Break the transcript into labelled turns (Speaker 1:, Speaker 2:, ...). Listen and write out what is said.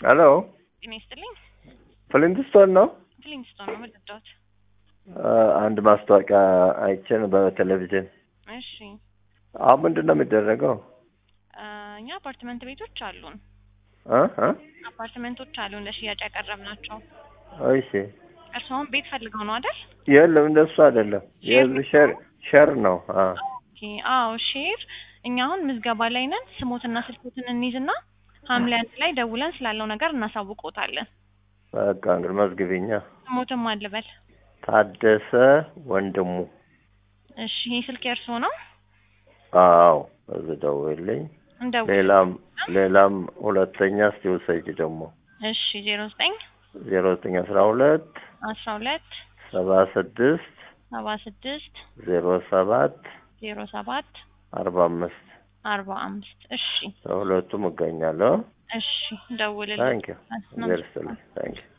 Speaker 1: ሄሎ
Speaker 2: ጤና ይስጥልኝ።
Speaker 1: ፍሊንትስቶን ነው?
Speaker 2: ፍሊንስቶን ነው የምትወዳት?
Speaker 1: አንድ ማስታወቂያ አይቼን በቴሌቪዥን።
Speaker 2: እሺ
Speaker 1: አሁን ምንድን ነው የሚደረገው?
Speaker 2: አ፣ እኛ አፓርትመንት ቤቶች አሉን።
Speaker 1: እ እ
Speaker 2: አፓርትመንቶች አሉን ለሽያጭ ያቀረብናቸው።
Speaker 1: እሺ
Speaker 2: እርስዎም ቤት ፈልገው ነው አይደል?
Speaker 1: የለም እንደሱ አይደለም። የህዝብ ሸር ሸር ነው። አ
Speaker 2: ኦኬ። አዎ ሼር። እኛ አሁን ምዝገባ ላይ ነን። ስሞትና ስልኮትን እንይዝና ሐምሌ አንድ ላይ ደውለን ስላለው ነገር እናሳውቆታለን።
Speaker 1: በቃ እንግዲህ መዝግቢኛ።
Speaker 2: ስሞትም አልበል።
Speaker 1: ታደሰ ወንድሙ።
Speaker 2: እሺ ይሄ ስልክ የእርስዎ ነው?
Speaker 1: አዎ እዚህ ደውልኝ።
Speaker 2: እንደው
Speaker 1: ሌላም ሌላም ሁለተኛ እስቲ ውሰጅ ደግሞ
Speaker 2: እሺ ዜሮ ዘጠኝ
Speaker 1: ዜሮ ዘጠኝ አስራ ሁለት
Speaker 2: አስራ ሁለት
Speaker 1: ሰባ ስድስት
Speaker 2: ሰባ ስድስት
Speaker 1: ዜሮ ሰባት
Speaker 2: ዜሮ ሰባት
Speaker 1: አርባ አምስት
Speaker 2: አርባ አምስት እሺ
Speaker 1: በሁለቱም እገኛለሁ።
Speaker 2: እሺ ደውልልኝ።
Speaker 1: ታንኪዩ እግዚአብሔር ይስጥልኝ። ታንኪዩ